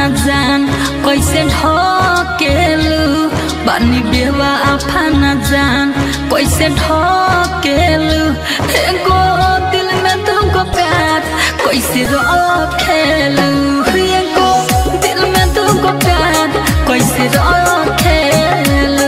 न जान कैसे ढकेलू बानी बेवा आफा न जान कैसे ढकेलू एगो दिल में तुमको प्यार कैसे रखेलू एगो दिल में तुमको प्यार कैसे रखेलू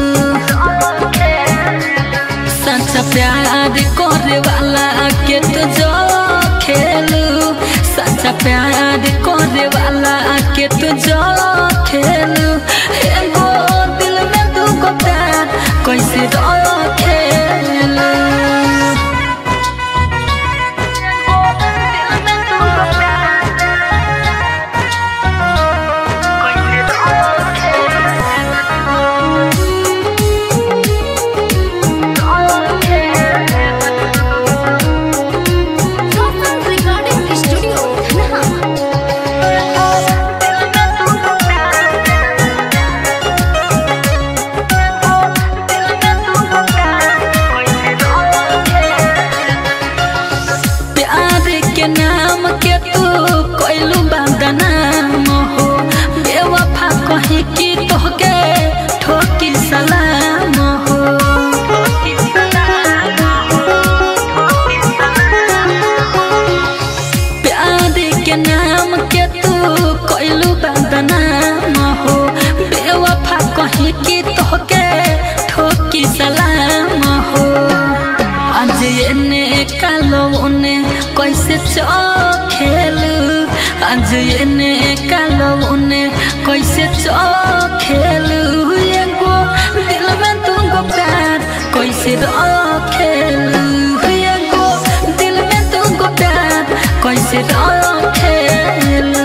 सच्चा प्यार करे वाला के तो जो खेलू सच्चा प्यार करे वाला के तो जो खेलू एगो दिल में तुमको प्यार कैसे रखेलू Soft Recording Studio, Dhanaha. प्यार के नाम के तू कोइलू बदनाम हो बेवफा कही कि तोहके ठोकी सलाम हो प्यार के नाम के तू कोइलू बदनाम हो बेवफा कही कि तोहके ठोकी सलाम हो आज एने कालो उने कैसे चखेलू आज एने कालो उने कैसे चखेलू एगो दिल में तुमको प्यार कैसे रखेलू एगो दिल में तुमको प्यार कैसे रखेलू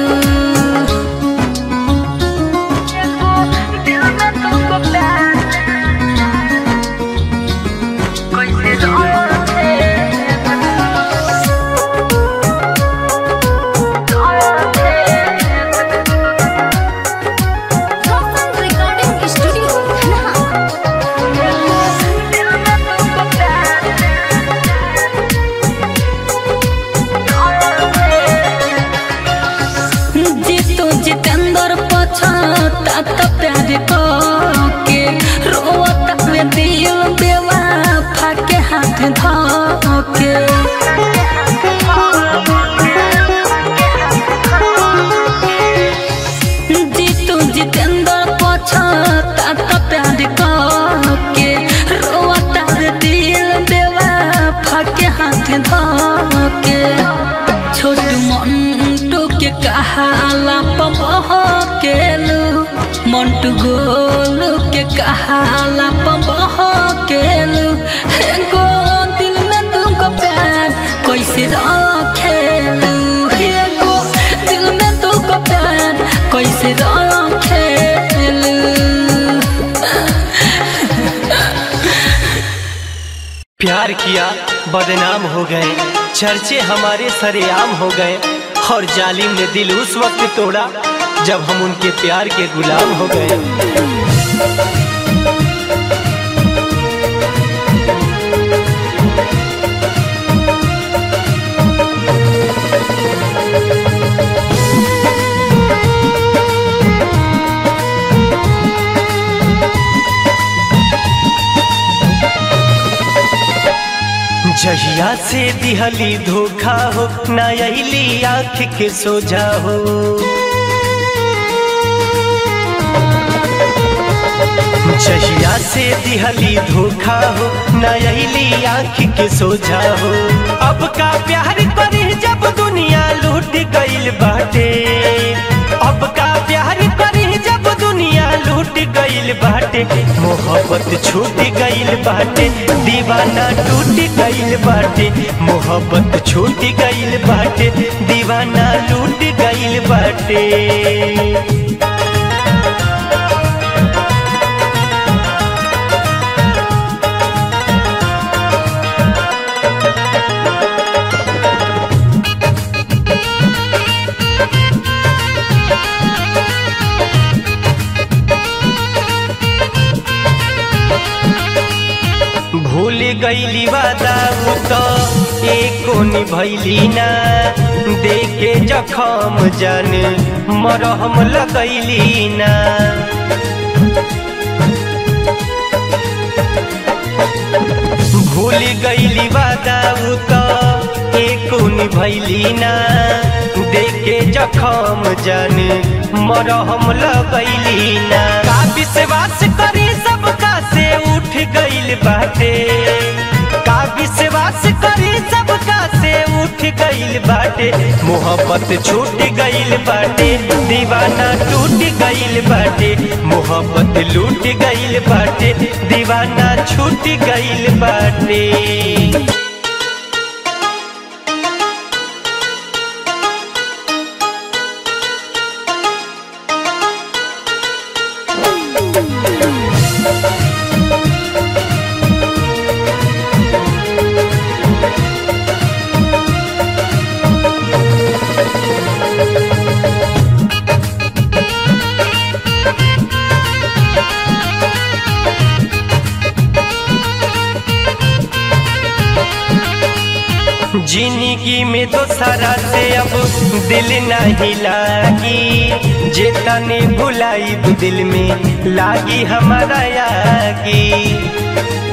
दिल में तुमको प्यार Soft Recording Studio, Dhanaha. Jitu Jitendra पछता तो प्यार के रोता में दिल बेवा फाके हाथ धोके जीतू जितेंद्र पछता तो प्यार के रोता में दिल बेवा फाके हाथ धोके छोटू मंटू के कहाला पमह केलू मंटू गोलू के कहाला पमह केलू एगो दिल में तुमको प्यार कैसे रखेलू एगो दिल में तुमको प्यार कैसे रखेलू प्यार किया बदनाम हो गए चर्चे हमारे सरेआम हो गए और जालिम ने दिल उस वक्त तोड़ा जब हम उनके प्यार के गुलाम हो गए जहिया से दिहली धोखा हो ना अली आँख के सोझा हो जहिया से दिहली धोखा हो ना अली आँख के सोझा हो अब का प्यार करी जब दुनिया लूट गईल बाटे अब का प्यार करी जब दुनिया लूट गईल बाटे मोहब्बत छूट गईल बाटे दीवाना टूट गईल बाटे मोहब्बत छूट गईल बाटे दीवाना लूट गईल बाटे भूल गईली वादा उ तो एको निभैली ना देख देखे जखम जाने मरहम लगैली ना भूल गईली वादा उ तो एको निभैली ना देखे जखम जाने मरहम लगैली ना का विश्वास करी सबका से उठ गईल बाटे का विश्वास करी सबका से उठ गईल बाटे मोहब्बत छूट गईल बाटे दीवाना टूट गईल बाटे मोहब्बत लूट गईल बाटे दीवाना छूट गईल बाटे जिंदगी में तो सारा से अब दिल नहीं लागी जेता ने भुलाई तो दिल में लागी हमारा यागी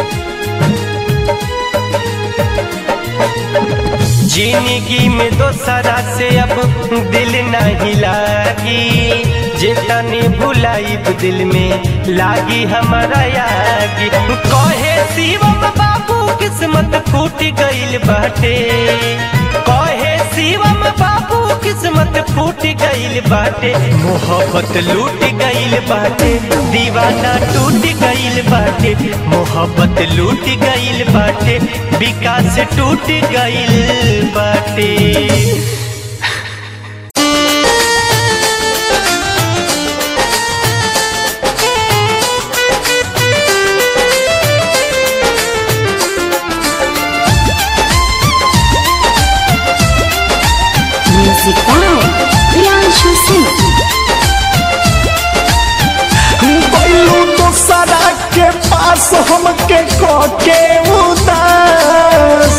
जिंदगी में तो सारा से अब दिल नहीं लागी जेता ने भुलाई तो दिल में लागी हमारा यागी कहे शिवम बाबू किस्मत फूट गईल बाटे कहे शिवम बाबू किस्मत फूट गईल बाटे मोहब्बत लूट गईल बाटे दीवाना टूट गईल बाटे मोहब्बत लूट गईल बाटे विकास टूट गईल बाटे Music by Priyanshu Singh. बैलू दूसरा के पास हमके के उदास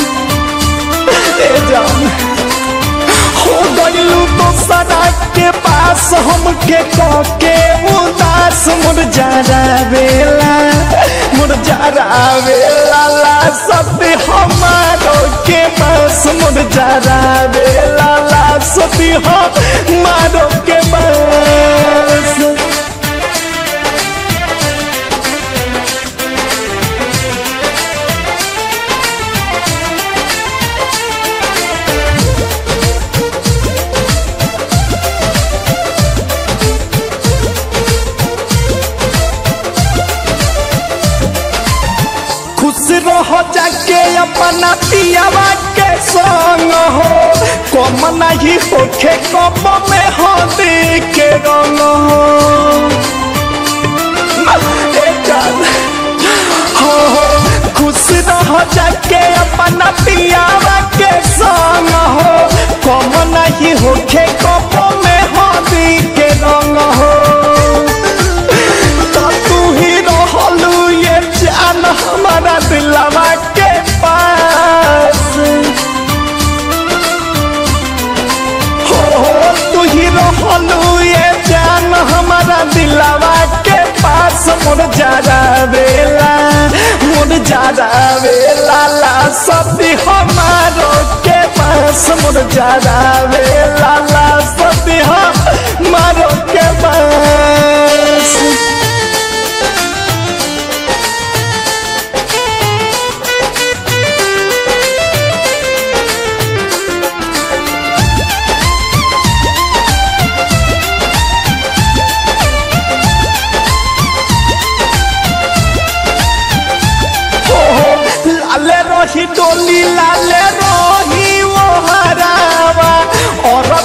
ए जान हो गईलू दूसरा के पास हमके के उदास मुरझारा बेला मुरझारा बेला ला सब हमारो के पास मुरझारा बेला ला सब हमारो के पास खुश रहो जाके अपना पियावा के संग हो कम नहीं होखे कम में हो के रंग हो ए जान, हो हो, खुश रहो जाके अपना पियावा के संग हो कम नहीं होखे कम में हो के रंग हो तो तू ही रहलू ये जान हमारा दिलवा के पास हो हो तू ही रहलू ये जान हमारा दिलवा के पास मोर जारा बेला मोर जारा बेला ला सब हमारो के पास मोर जारा बेला ला सब हमारो के पास लाले रही डोली लाले रही वो हरावा और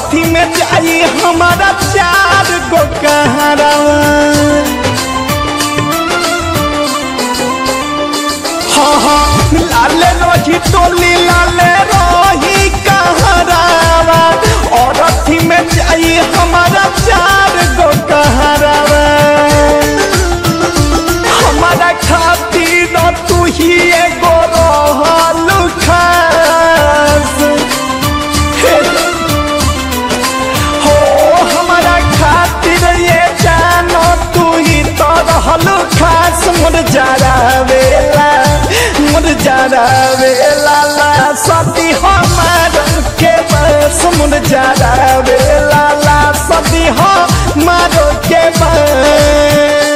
लाश मुरझारा वेला मुरझारा वेला ला सदी हमार के बस मुरझारा वेला ला सदी हमार के बस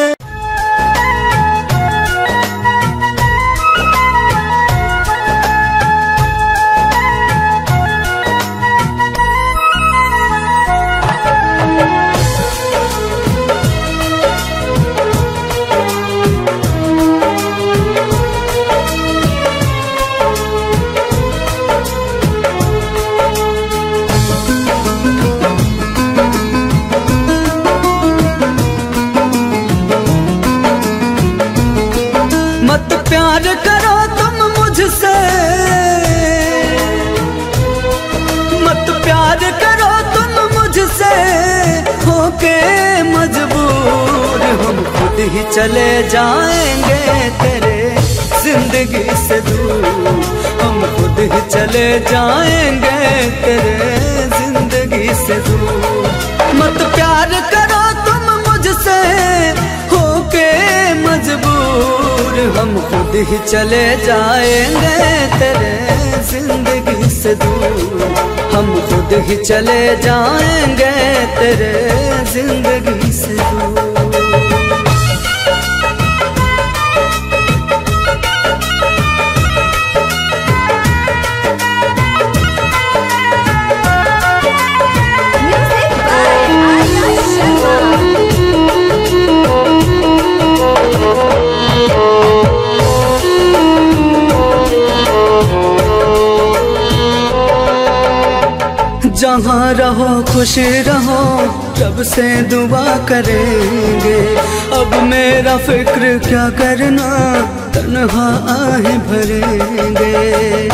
मत प्यार करो तुम मुझसे मत प्यार करो तुम मुझसे होके मजबूर हम खुद ही चले जाएंगे तेरे जिंदगी से दूर हम खुद ही चले जाएंगे तेरे जिंदगी से दूर मत प्यार करो तुम मुझसे होके मजबूर हम खुद ही चले जाएंगे तेरे जिंदगी से दूर हम खुद ही चले जाएंगे तेरे जिंदगी से दूर Music by Arya Sharma. जहाँ रहो खुश रहो रब से दुआ करेंगे अब मेरा फिक्र क्या करना तन्हा आहे भरेंगे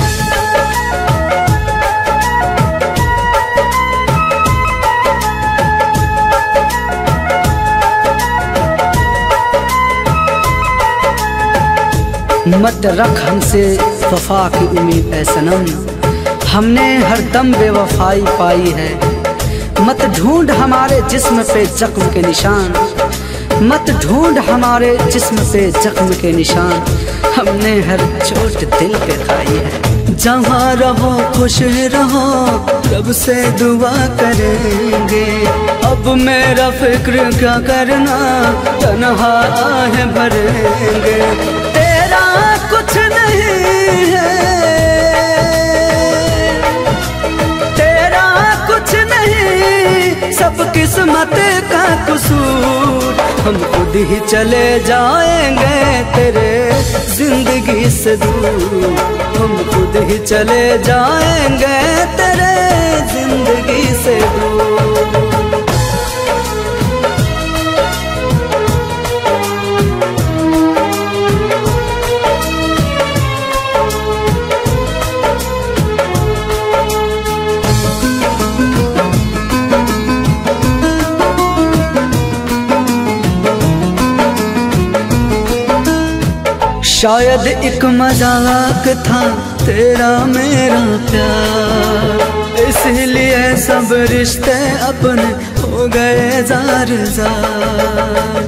मत रख हमसे वफा की उम्मीद है सनम हमने हर दम बेवफाई पाई है मत ढूंढ हमारे जिस्म पे जख्म के निशान मत ढूंढ हमारे जिस्म पे जख्म के निशान हमने हर चोट दिल पे खाई है जहाँ रहो खुश रहो रब से दुआ करेंगे अब मेरा फिक्र क्या करना तनहा आहे भरेंगे तेरा कुछ नहीं है तेरा कुछ नहीं सब किस्मत का कसूर हम खुद ही चले जाएंगे तेरे जिंदगी से दूर हम खुद ही चले जाएंगे तेरे जिंदगी से दूर शायद एक मजाक था तेरा मेरा प्यार इसलिए सब रिश्ते अपने हो गए जार जार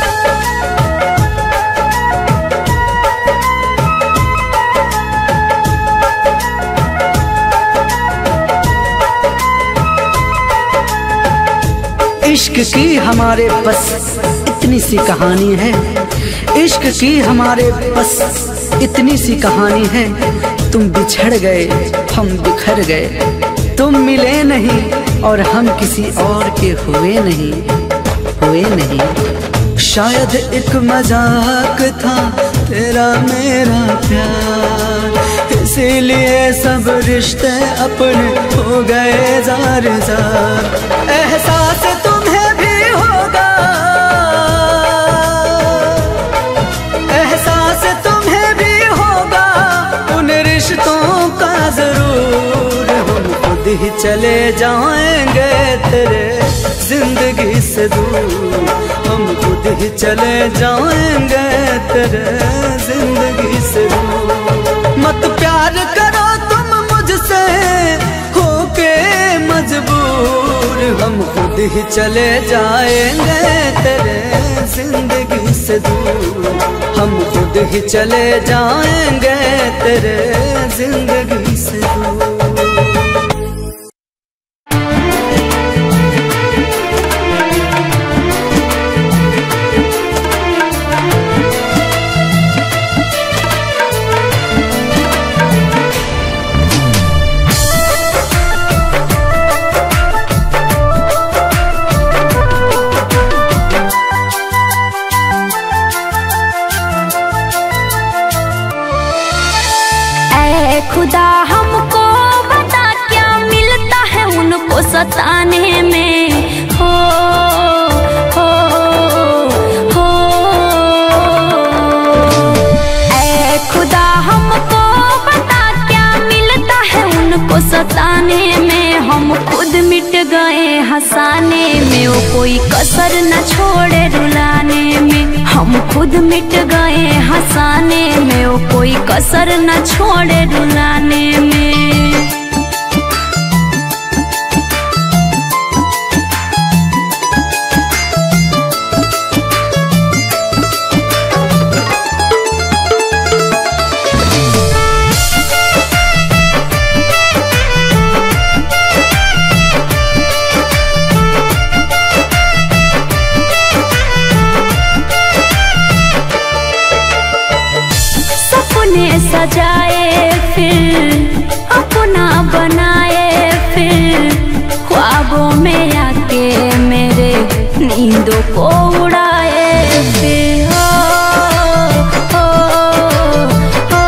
इश्क की हमारे बस इतनी सी कहानी है इश्क की हमारे बस इतनी सी कहानी है तुम बिछड़ गए हम बिखर गए तुम मिले नहीं और हम किसी और के हुए नहीं हुए नहीं शायद एक मजाक था तेरा मेरा प्यार इसीलिए सब रिश्ते अपने हो गए जार जार एहसास तुम्हें भी होगा एहसास तुम्हें भी होगा उन रिश्तों का जरूर हम खुद ही चले जाएंगे तेरे जिंदगी से दूर हम खुद ही चले जाएंगे तेरे जिंदगी से दूर मत प्यार करो तुम मुझसे होके मजबूर हम खुद ही चले जाएंगे तेरे जिंदगी से दूर हम खुद ही चले जाएंगे तेरे जिंदगी से दूर ऐ खुदा हमको बता क्या मिलता है उनको सताने में हो हो हो ऐ खुदा हमको बता क्या मिलता है उनको सताने में हम खुद मिट गए हंसाने में वो कोई कसर न छोड़े रुलाने में हम खुद मिट गए हंसाने में वो कोई कसर न छोड़े रुलाने में सपने सजाए फिर अपना बनाए फिर ख्वाबों में आके मेरे नींदों को उड़ाए फिर हो, हो, हो,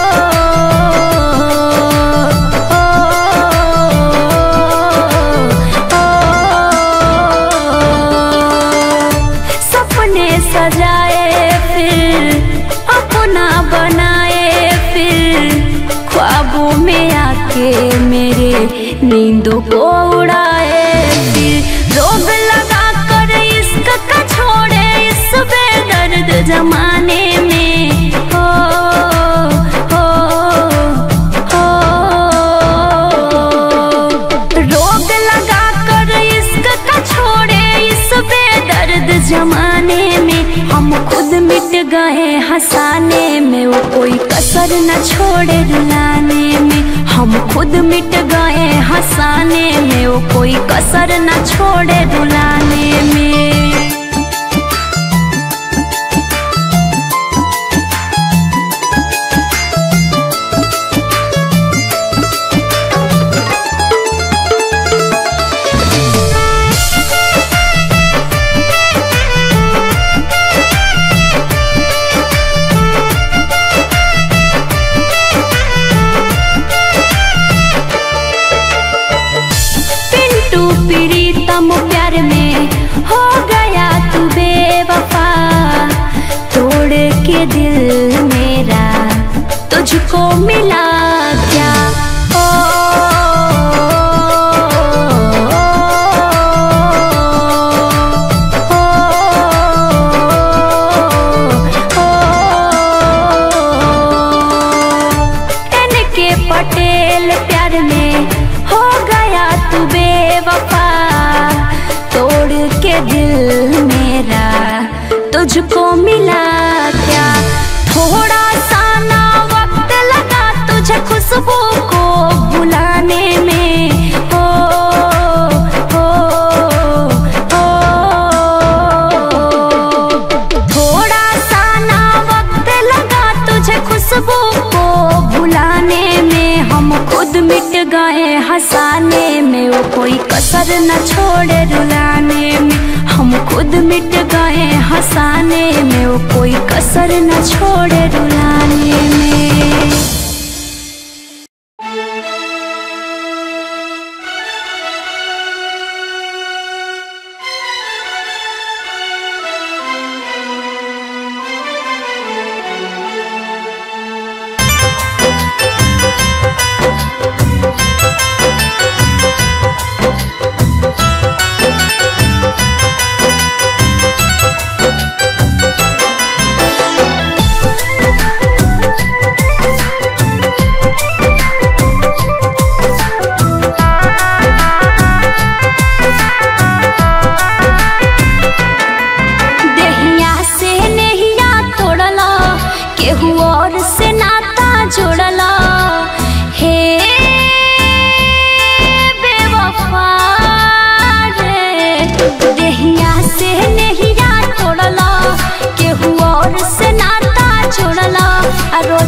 हो। सपने सजाए फिर अपना बनाए फिर ख्वाबों में आके मेरे नींदों को उड़ाए फिर रोग लगा कर इश्क का छोड़े इस बेदर्द जमाने में हो हो हो रोग लगा कर इश्क का छोड़े इस बेदर्द जमाने में हम खुद मिट गए हंसाने में वो कोई कसर न छोड़े रुलाने में हम खुद मिट गए हंसाने में वो कोई कसर न छोड़े रुलाने में पिंटू प्रीतम प्यार में हो गया तू बेवफा तोड़ के दिल मेरा तुझको मिला क्या ओ, ओ, एन के पटेल प्यार में हो गया तू बेवफा तोड़ के दिल मेरा तुझको मिला क्या थोड़ा सा ना वक्त लगा तुझे खुशबू को बुलाने में हो हो हो थोड़ा सा ना वक्त लगा तुझे खुशबू को भुलाने में हम खुद मिट गए हंसाने में वो कोई कसर न छोड़े रुलाने में हम खुद मिट गए हंसाने में वो कोई कसर न छोड़े रुलाने में Thank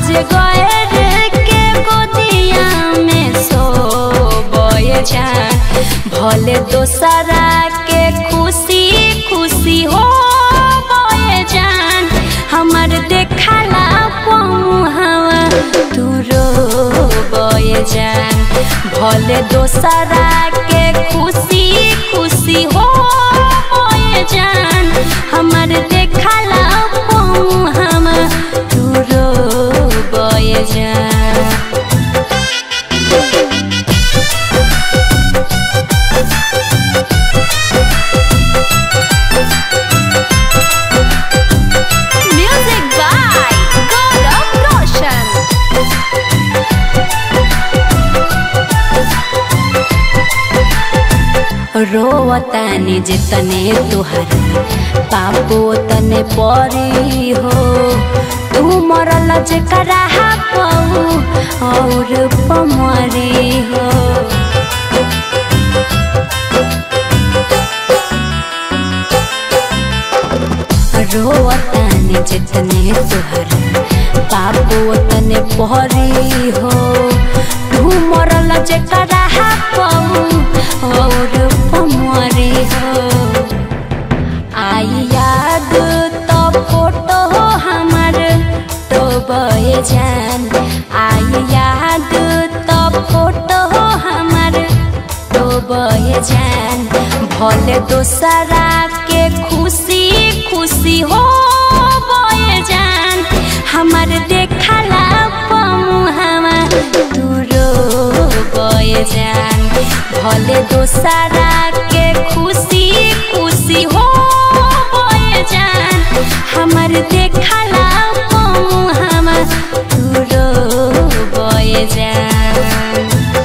अजगर के गोदिया में सोबे जान भले दोसरा के खुशी खुशी हो बोए जान हमर देखला पहुँचवा तू रो बोए जान भले दोसरा के खुशी खुशी हो बोए जान हमर देखला पहुँचवा तू रो बोए जान Music by Gaurav Roshan. रोवतानी जितने तुहर पापो तने परी हो तू मरल जकरा पाऊ और पमरी हो रोवतानी जितने तुहर पापो तने परी हो तू मरल जकरा पाऊ और पमरी हो आई याद तो फोटो हमर तो बहे जान आई याद तो फोटो हमर तो बहे जान भले दोसरा के खुशी खुशी हो बहे जान हमर देखला पमुहवा तू रो बहे जान भले दोसरा के खुशी खुशी हो बहे जान हमर देखला पमुहवा तू रो बहे जान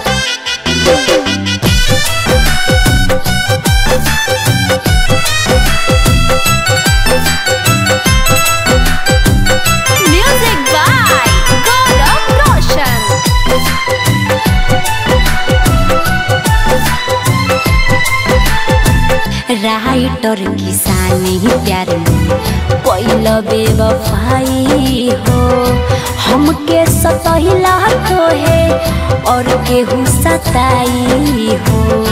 Music by Gaurav Roshan. Writer किसानी प्यार पहिल बेवफाई हो हमके सतहिला तो है और केहू सताई हो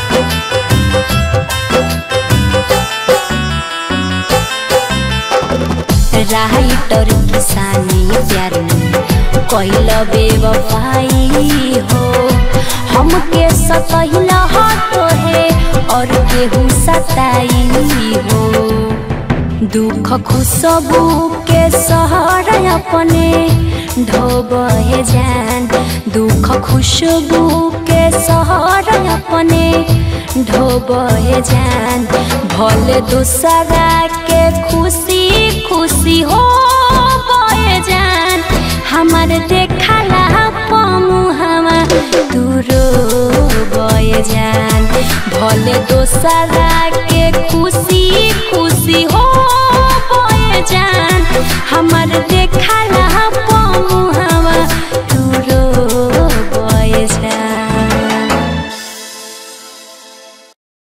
राइटर किसानी प्यार कैल बेवफाई हो हमके सतहिला तो है और केहू सताई हो दुख खुशबू के सहर अपने ढोबे जान दुख खुशबू के सहर अपने ढोबे जान भले दूसरा के खुशी खुशी हो बहे जान हमर देखला पमुहवा तू रो बहे जान भले दोसरा के खुशी खुशी हो